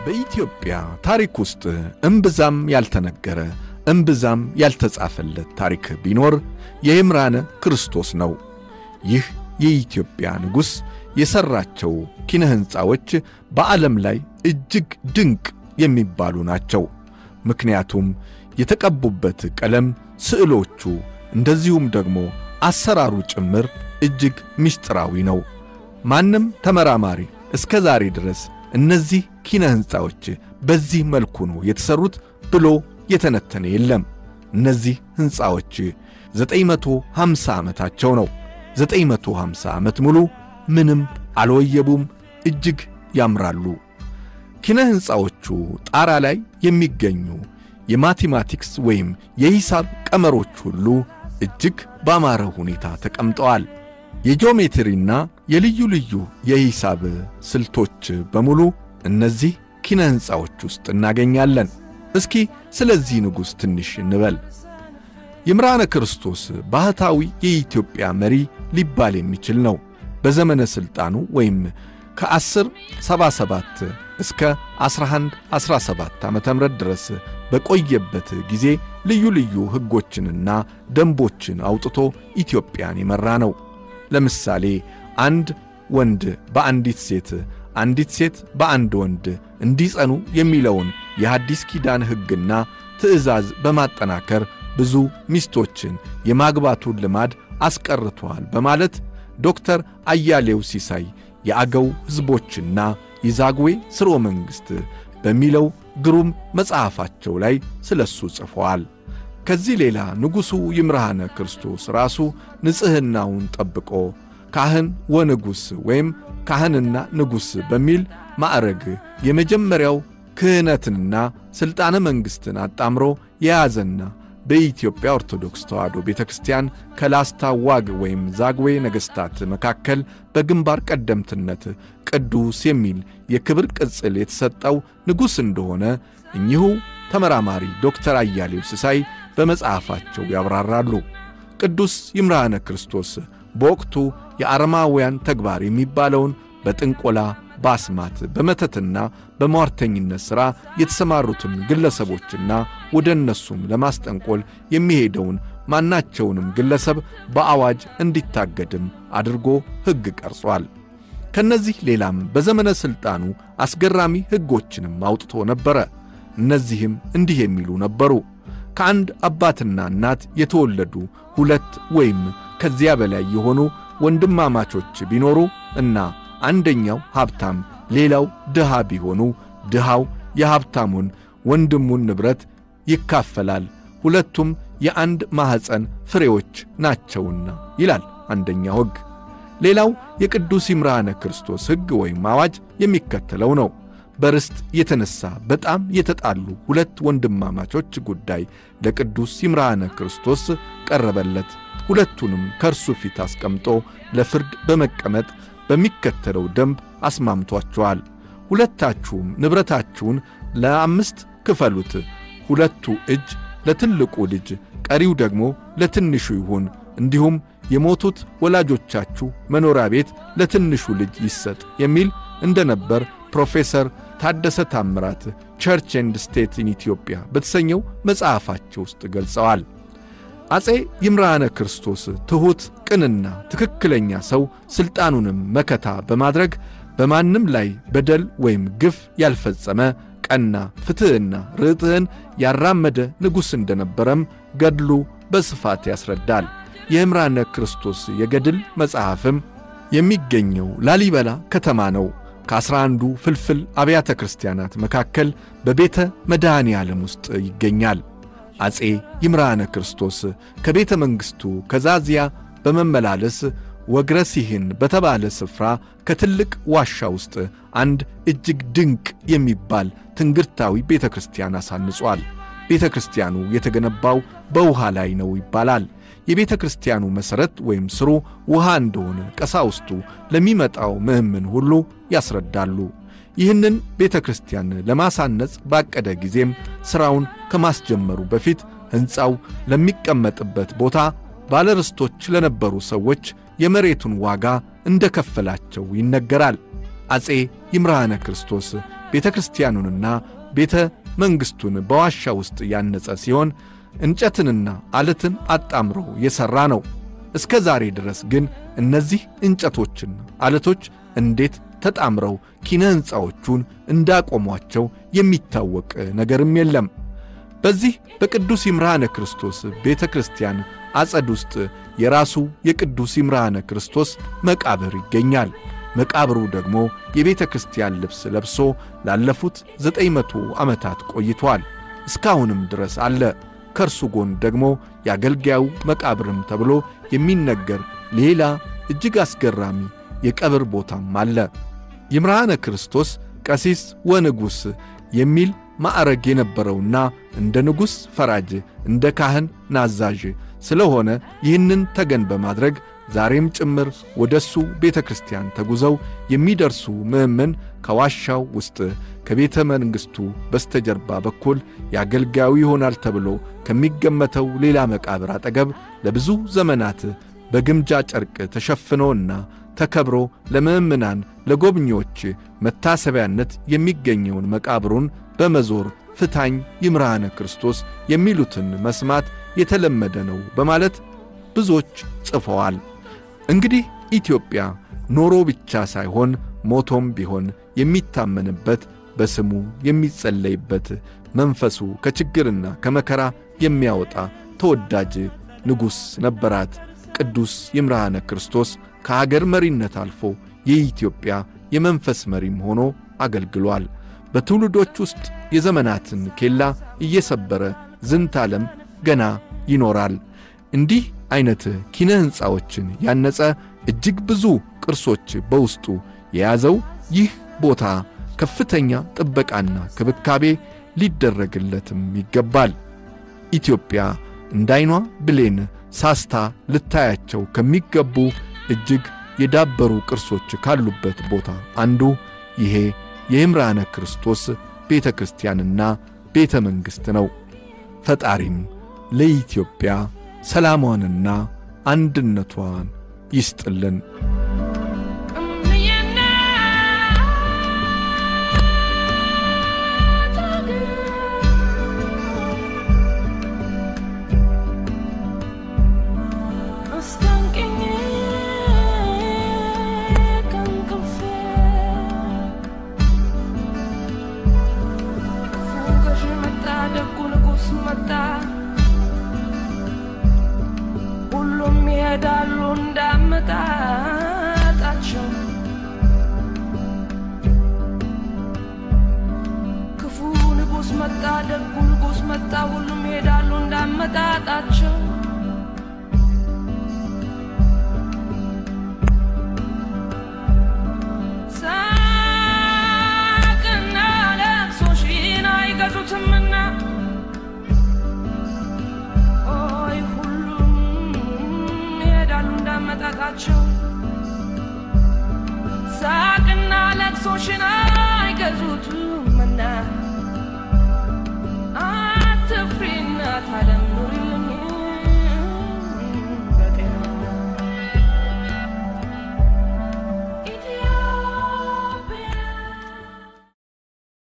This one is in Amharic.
በኢትዮጵያ ታሪክ ውስጥ እምብዛም ያልተነገረ እምብዛም ያልተጻፈለት ታሪክ ቢኖር የይምራነ ክርስቶስ ነው። ይህ የኢትዮጵያ ንጉሥ የሠራቸው ኪነ ሕንፃዎች በዓለም ላይ እጅግ ድንቅ የሚባሉ ናቸው። ምክንያቱም የተቀቡበት ቀለም፣ ስዕሎቹ፣ እንደዚሁም ደግሞ አሰራሩ ጭምር እጅግ ምስጢራዊ ነው። ማንም ተመራማሪ እስከ ዛሬ ድረስ እነዚህ ኪነ ሕንፃዎች በዚህ መልኩ ነው የተሠሩት ብሎ የተነተነ የለም። እነዚህ ሕንፃዎች 950 ዓመታቸው ነው። 950 ዓመት ሙሉ ምንም አልወየቡም። እጅግ ያምራሉ። ኪነ ሕንፃዎቹ ጣራ ላይ የሚገኙ የማቴማቲክስ ወይም የሂሳብ ቀመሮች ሁሉ እጅግ ባማረ ሁኔታ ተቀምጠዋል። የጂኦሜትሪና የልዩ ልዩ የሂሳብ ስልቶች በሙሉ እነዚህ ኪነ ሕንፃዎች ውስጥ እናገኛለን። እስኪ ስለዚህ ንጉሥ ትንሽ እንበል። ይምርሃነ ክርስቶስ ባህታዊ የኢትዮጵያ መሪ ሊባል የሚችል ነው። በዘመነ ሥልጣኑ ወይም ከ1077 እስከ 1117 ዓ ም ድረስ በቆየበት ጊዜ ልዩ ልዩ ሕጎችንና ደንቦችን አውጥቶ ኢትዮጵያን የመራ ነው። ለምሳሌ አንድ ወንድ በአንዲት ሴት አንዲት ሴት በአንድ ወንድ እንዲጸኑ የሚለውን የሐዲስ ኪዳን ሕግና ትእዛዝ በማጠናከር ብዙ ሚስቶችን የማግባቱን ልማድ አስቀርቷል በማለት ዶክተር አያሌው ሲሳይ የአገው ሕዝቦችና የዛግዌ ሥርወ መንግሥት በሚለው ግሩም መጽሐፋቸው ላይ ስለ እሱ ጽፈዋል። ከዚህ ሌላ ንጉሡ ይምርሃነ ክርስቶስ ራሱ ንጽሕናውን ጠብቆ ካህን ወንጉሥ ወይም ካህንና ንጉሥ በሚል ማዕረግ የመጀመሪያው ክህነትንና ሥልጣነ መንግሥትን አጣምሮ የያዘና በኢትዮጵያ ኦርቶዶክስ ተዋሕዶ ቤተ ክርስቲያን ከላስታ ዋግ ወይም ዛግዌ ነገሥታት መካከል በግንባር ቀደምትነት ቅዱስ የሚል የክብር ቅጽል የተሰጠው ንጉሥ እንደሆነ እኚሁ ተመራማሪ ዶክተር አያሌው ሲሳይ በመጽሐፋቸው ያብራራሉ። ቅዱስ ይምርሃነ ክርስቶስ በወቅቱ የአረማውያን ተግባር የሚባለውን በጥንቆላ በአስማት በመተትና በሟርተኝነት ሥራ የተሰማሩትን ግለሰቦችና ወደ እነሱም ለማስጠንቆል የሚሄደውን ማናቸውንም ግለሰብ በአዋጅ እንዲታገድም አድርጎ ሕግ ቀርጿል። ከነዚህ ሌላም በዘመነ ሥልጣኑ አስገራሚ ሕጎችንም አውጥቶ ነበረ። እነዚህም እንዲህ የሚሉ ነበሩ። ከአንድ አባትና እናት የተወለዱ ሁለት ወይም ከዚያ በላይ የሆኑ ወንድማማቾች ቢኖሩ እና አንደኛው ሀብታም ሌላው ድሃ ቢሆኑ ድሃው የሀብታሙን ወንድሙን ንብረት ይካፈላል፣ ሁለቱም የአንድ ማኅፀን ፍሬዎች ናቸውና ይላል አንደኛው ሕግ። ሌላው የቅዱስ ይምርሃነ ክርስቶስ ሕግ ወይም አዋጅ የሚከተለው ነው። በርስት የተነሣ በጣም የተጣሉ ሁለት ወንድማማቾች ጉዳይ ለቅዱስ ይምርሃነ ክርስቶስ ቀረበለት። ሁለቱንም ከእርሱ ፊት አስቀምጦ ለፍርድ በመቀመጥ በሚከተለው ደንብ አስማምቷቸዋል። ሁለታችሁም ንብረታችሁን ለአምስት ክፈሉት። ሁለቱ እጅ ለትልቁ ልጅ፣ ቀሪው ደግሞ ለትንሹ ይሁን። እንዲሁም የሞቱት ወላጆቻችሁ መኖሪያ ቤት ለትንሹ ልጅ ይሰጥ የሚል እንደነበር ፕሮፌሰር ታደሰ ታምራት ቸርች ኤንድ ስቴት ኢን ኢትዮጵያ በተሰኘው መጽሐፋቸው ውስጥ ገልጸዋል። አፄ ይምርሃነ ክርስቶስ ትሑት፣ ቅንና ትክክለኛ ሰው ሥልጣኑንም መከታ በማድረግ በማንም ላይ በደል ወይም ግፍ ያልፈጸመ ቀና ፍትሕና ርትዕን ያራመደ ንጉሥ እንደነበረም ገድሉ በስፋት ያስረዳል። የይምርሃነ ክርስቶስ የገድል መጽሐፍም የሚገኘው ላሊበላ ከተማ ነው። ከአስራ አንዱ ፍልፍል አብያተ ክርስቲያናት መካከል በቤተ መድኃኔ ዓለም ውስጥ ይገኛል። አፄ ይምርሃነ ክርስቶስ ከቤተ መንግሥቱ ከዛዚያ በመመላለስ ወግረ ሲህን በተባለ ስፍራ ከትልቅ ዋሻ ውስጥ አንድ እጅግ ድንቅ የሚባል ትንግርታዊ ቤተ ክርስቲያን አሳንጿል። ቤተ ክርስቲያኑ የተገነባው በውሃ ላይ ነው ይባላል። የቤተ ክርስቲያኑ መሠረት ወይም ስሩ ውሃ እንደሆነ ቀሳውስቱ ለሚመጣው ምእምን ሁሉ ያስረዳሉ። ይህንን ቤተ ክርስቲያን ለማሳነጽ ባቀደ ጊዜም ሥራውን ከማስጀመሩ በፊት ሕንፃው ለሚቀመጥበት ቦታ ባለርስቶች ለነበሩ ሰዎች የመሬቱን ዋጋ እንደ ከፈላቸው ይነገራል። አፄ ይምርሃነ ክርስቶስ ቤተ ክርስቲያኑንና ቤተ መንግሥቱን በዋሻ ውስጥ ያነጸ ሲሆን እንጨትንና አለትን አጣምሮ የሠራ ነው። እስከ ዛሬ ድረስ ግን እነዚህ እንጨቶችና አለቶች እንዴት ተጣምረው ኪነ ሕንፃዎቹን እንዳቆሟቸው የሚታወቅ ነገርም የለም። በዚህ በቅዱስ ይምርሃነ ክርስቶስ ቤተ ክርስቲያን አጸድ ውስጥ የራሱ የቅዱስ ይምርሃነ ክርስቶስ መቃብር ይገኛል። መቃብሩ ደግሞ የቤተ ክርስቲያን ልብስ ለብሶ ላለፉት ዘጠኝ መቶ ዓመታት ቆይቷል። እስካሁንም ድረስ አለ። ከእርሱ ጎን ደግሞ የአገልጋዩ መቃብርም ተብሎ የሚነገር ሌላ እጅግ አስገራሚ የቀብር ቦታም አለ። ይምርሃነ ክርስቶስ ቀሲስ ወንጉሥ የሚል ማዕረግ የነበረውና እንደ ንጉሥ ፈራጅ፣ እንደ ካህን ናዛዥ ስለሆነ ይህንን ተገን በማድረግ ዛሬም ጭምር ወደ እሱ ቤተ ክርስቲያን ተጉዘው የሚደርሱ ምእመን ከዋሻው ውስጥ ከቤተ መንግሥቱ በስተጀርባ በኩል የአገልጋዩ ይሆናል ተብሎ ከሚገመተው ሌላ መቃብር አጠገብ ለብዙ ዘመናት በግምጃ ጨርቅ ተሸፍኖና ተከብሮ ለምእምናን ለጎብኚዎች መታሰቢያነት የሚገኘውን መቃብሩን በመዞር ፍታኝ ይምርሃነ ክርስቶስ የሚሉትን መስማት የተለመደ ነው በማለት ብዙዎች ጽፈዋል። እንግዲህ ኢትዮጵያ ኖሮ ብቻ ሳይሆን ሞቶም ቢሆን የሚታመንበት በስሙ የሚጸለይበት መንፈሱ ከችግርና ከመከራ የሚያወጣ ተወዳጅ ንጉሥ ነበራት። ቅዱስ ይምርሃነ ክርስቶስ ከአገር መሪነት አልፎ የኢትዮጵያ የመንፈስ መሪም ሆኖ አገልግሏል። በትውልዶች ውስጥ የዘመናትን ኬላ እየሰበረ ዝንተ ዓለም ገና ይኖራል። እንዲህ ዐይነት ኪነ ሕንፃዎችን ያነጸ እጅግ ብዙ ቅርሶች በውስጡ የያዘው ይህ ቦታ ከፍተኛ ጥበቃና ክብካቤ ሊደረግለትም ይገባል። ኢትዮጵያ እንዳይኗ ብሌን ሳስታ ልታያቸው ከሚገቡ እጅግ የዳበሩ ቅርሶች ካሉበት ቦታ አንዱ ይሄ የይምርሃነ ክርስቶስ ቤተ ክርስቲያንና ቤተ መንግሥት ነው። ፈጣሪም ለኢትዮጵያ ሰላሟንና አንድነቷን ይስጥልን። ሁሉም ይሄዳሉ እንዳመጣጣቸው ክፉ ንጉሥ መጣ፣ ደጉ ንጉሥ መጣ፣ ሁሉም ይሄዳሉ እንዳመጣጣቸው ሳቅና ለቅሶሽን አይገዙትምና ኦይ ሁሉም ይሄዳሉ እንዳመጣጣቸው ሳቅና ለቅሶሽን